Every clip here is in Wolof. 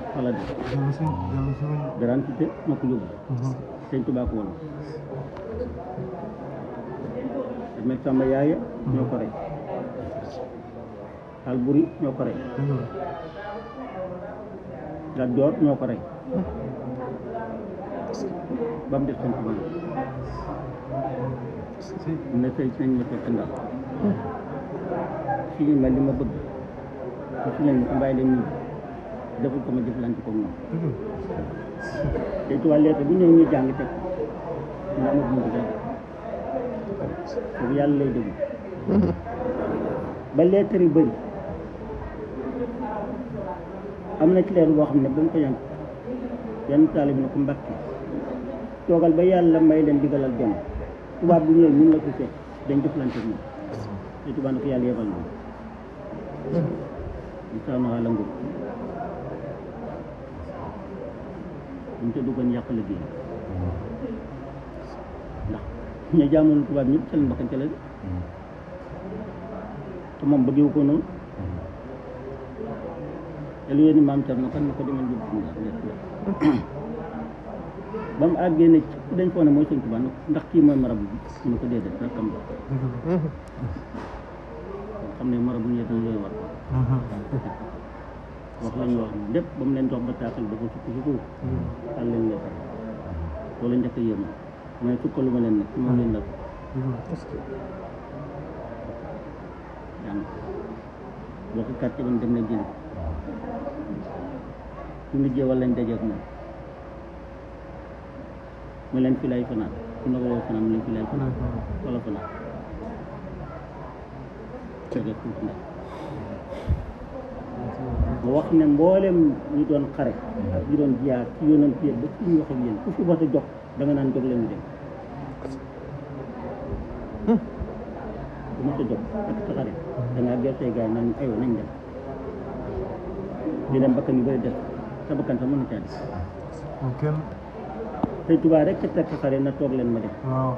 wala de dellu si dellu si wuñ gratuité moo ko yóbbu sëñ Tuubaa ko woon damay sàmm yaaya ñoo ko rey Alburi ñoo ko rey dëgg la Lat Joor ñoo ko rey ba mu des sëñ Tuubaa si ne sëy nañ ma fekk ndax si ma li ma bëgg te si nañ ma ko bàyyi leen nii deful ko ma jëflante ko moom dëgg la sëñ Tuubaa lettre bu ñëw ñu jàng teg ñu amul bu mu ko def boobu yàlla lay déglu ba lettre yu bëri am na ci leer boo xam ne ba mu ko yànq yenn taali bi ne ko mbàkki toogal ba yàlla may leen digalal jëm tubaab bu ñëwee ñun la ko fekk dañ jëflante ak moom te tubaab na ko yàlla yebal na ñu saa na la ngóob buñ ca duggoon yàq liggéey ndax ñu jaamoon tubaab ñëpp ca la mbakkante la de te moom bëggewu ko noonu te lu yéen maam Thierno kan na ko demal yóbbu ndax lekk la ba mu àggee ne ci dañ foo ne mooy sëñ Tuubaa ndax kii mooy marabu bi mu ne ko déedéet rakkam la dëgg la xam ne marabu ñu dañ looy war wax lañu wax ne lépp ba mu leen jox ba taaxal dafa sukk sukku xal leen lekk loolu njëkk a yéem mooy sukkalu ma leen nag ci moom leen la ko jàng boo ko kàccee ba mu dem na jëli su mu jee wala lañ dajeeg moom mu leen fi lay fanaan su na ko woo fanaan mu leen fi lay fanaan wala fanaan tege tuuti ndax mu wax ne mboolem ñu doon xare ak ñu doon jiyaar ci yoonam pied ba fi ñu wax ak yéen ku fi wax a jox da nga naan jóg leen ñu dem bu ma sa jóg ak sa xare da ngaa ger say gaay naan aywa nañ dem di dem bakkan yu bëri des sa bakkan sax mën na caa des moom kenn tey tubaab rek ca teg sa xare na toog leen ma dem waaw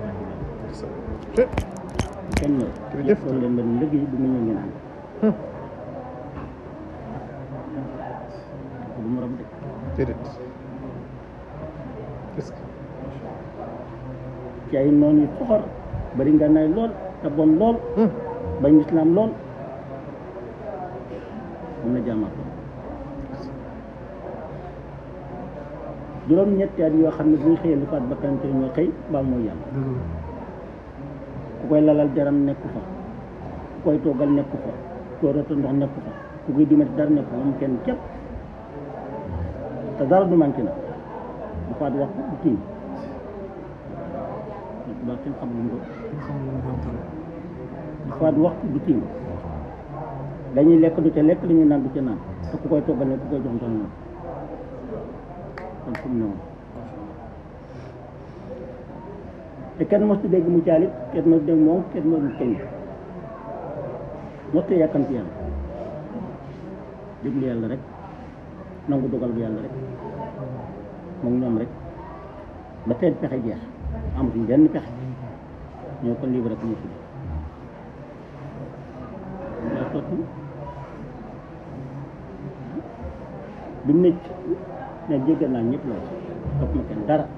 kenn la Jërëjëf. toog leen ma dem liggéey bu mu ñëw ngeen ànd bu mu rab de déedéet est-ce que ci ay noon yu soxor bari ngànnaay lool te bon lool bañ islaam lool mun na jàmmaat lool juróom ñetti at yoo xam ne bu ñu xëyee lu faat bakkan te ñoo xëy baa mooy yàlla dëgg la ku koy lalal jaram nekku fa ku koy toggal nekku fa ku koy rotal ndox nekku fa ku koy dimbali dara nekku fa moom kenn képp te dara du manqué na bu faat wax bu tiim ba kenn xam lu mu doon kenn xamul lu mu doon tere bu faat waxtu du tiim dañuy lekk du ca lekk dañuy naan du ca naan te ku koy toggal ne ku koy jox ndox noonu kon fu mu ne woon te kenn mosu dégg mu caalit kenn mosu dégg moom kenn mosu kenn mosu yàkkamti yàlla déglu yàlla rek nangu dogal bu yàlla rek moom ñoom rek ba seen pexe jeex amatuñ benn pexe ñoo ko libre rek ñu tudd yaa sotti bi mu nekk ne jéggal naa ñëpp la wax topp ma kenn dara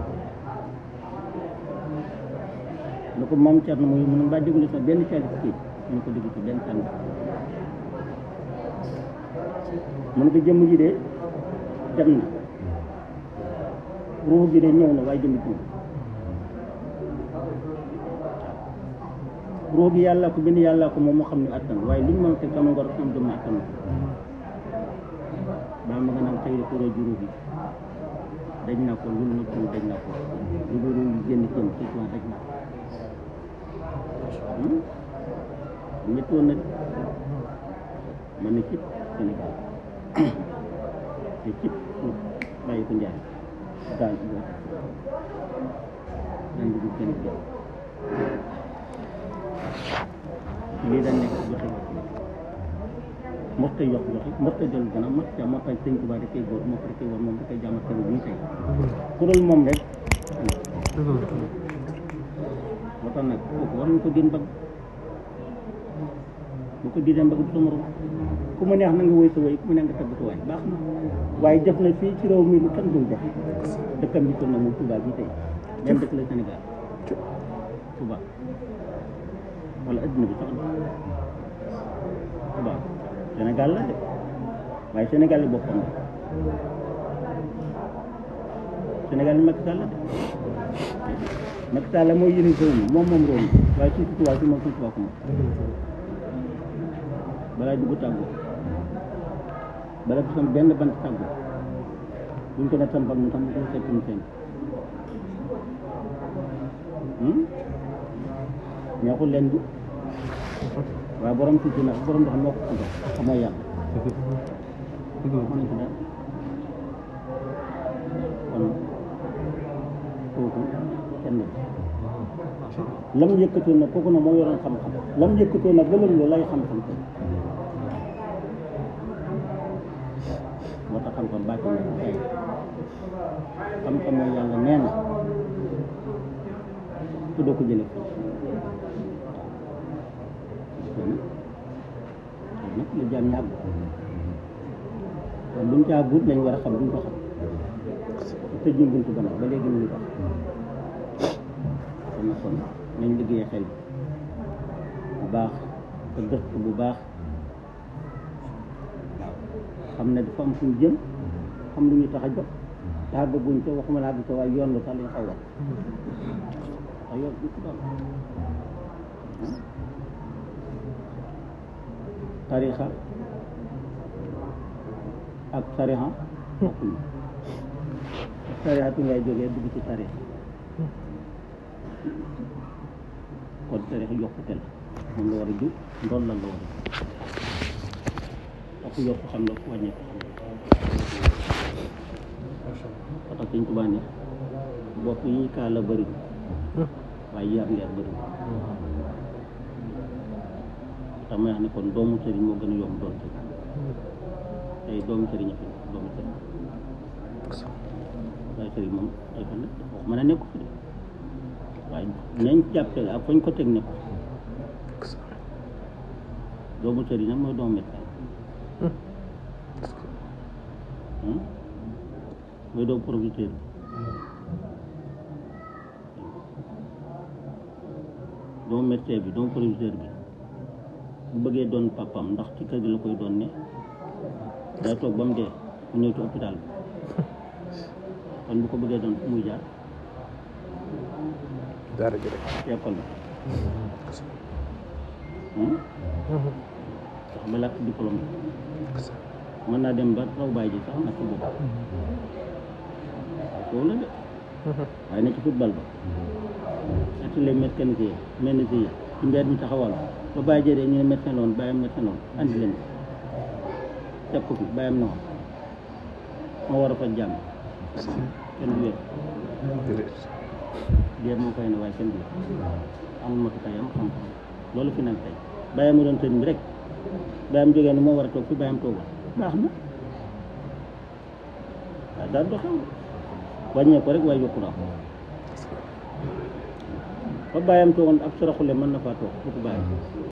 lu ko moom Thierno muy mun mbaa déglu sa benn caalit kii ñu ko déglu ci benn tànn mun ko jëmm ji de dem na ruux gi de ñëw na waaye jëmm tuuti ruux gi yàlla ko bind yàlla ko moom moo xam ne attan waaye lu ñu mën a teg sama ngor am doomu attan baa ma nga naan tey ko roo juróom bi dañ na ko lu na ko dañ na ko lu dul lu génn jëm ci tuwan dañ na ko métti woon na de ma ne cib Sénégal te cib suuf bàyyi ko njaay daal ci bopp nan dugg kenn jëm lii dañ nekk joxe mosta yox joxe mosta dellu gannaaw mosta moo tax sëñ Tuubaa da koy góor moo ko da koy war moom da koy jaamat kër bii tey ku dul moom rek dëgg la moo tax nag kooku war nañ ko din bëgg bu ko diidee mbëgg du sa morom ku mu neex na nga woy sa woy ku mu neex nga tagg sa waay baax na waaye def na fii ci réew mi lu kenn dul def dëkkam bi toll na moom Touba bi tey même dëkk la Sénégal Touba wala adduna bi sax na Touba Sénégal la de waaye Sénégal yi boppam la Sénégal yi Macky Sall la de Macky Sall mooy yëni réew mi moom moom réew mi waaye suuf si Touba si moom suuf Touba ko moom balaa dugg tàggoo bala du sam benn bant tàggoo buñ ko ne sampal mu tam mu ko seet mu seen neexul leen di waaye borom tuuti nag borom ndox moo ko tuddee xamoo yàlla dëgg la mën nañ ko dara kon kooku kenn la lam yëkkatoon nag kooku nag moo yoroon xam-xam lam yëkkatoon nag gënal lu lay xam-xam ko moo tax xam-xam bàcc na ko ay xam-xam mooy yàlla nee na te doo ko jëlee fii kon nag la jaam ñàgg kon buñ caa guut lañ war a xam duñ ko xam te jëm buntu ba nag ba léegi mu ngi tax kon nag kon nañ liggéeyee xel bu baax te gëstu bu baax waaw xam ne dafa am fu ñu jëm xam lu ñu tax a jóg te àggaguñ ko waxuma la àgg ko waaye yoon la sax lañ xaw wax waaye yoon bi ko doon tarixa ak tarixa bokkuñu tarixatu ngay jógee dugg ci tarix kon tarix yokkute la moom la war a jub ndoon lan la war a jub ak yokk xam la ku wàññeeku xam la parce que Sëñ Tuubaa ne bopp yi kaala bëri waaye yar leer bëri tax may wax ne kon doomu sëriñ moo gën a yomb doon sëriñ tey doomu sëriñ a fi nekk doomu sëriñ waaye sëriñ moom ay fa nekk wax mën a nekku fi de waaye nañ jàppee ak fañ ko teg nekku doomu sëriñ nag mooy doomu médecin mooy doomu proviseur bi doomu médecin bi doomu proviseur bi bu bëggee doon papam ndax ci kër gi la koy doon ne day toog ba mu dee mu ñëw ci hôpital bi kon bu ko bëggee doon fu muy jaar dara ji rek ci école bi sax ba làkk diplôme bi mën naa dem ba raw bàyyi ji sax nag ci bopp waaye foofu la de waaye ne ci football ba atelier mécanicien mécanicien ci mbedd mi taxawal ba bàyyi jëlee ñu ne médecin loon bàyyam médecin loon andi leen teg ko fi bàyyam na woon moo war a faj jàmm kenn du wér déedéet dee moo koy ne waaye kenn du wér amul matukayam xam-xam loolu fi nag tey bàyyam mu doon sëriñ bi rek bàyyam jógee ne moo war a toog fi bàyyam toogul baax na waaye daal doxew wàññee ko rek waaye yokku na fa bàyyam toogoon ab saraxule mën na faa toog bu ko bàyyi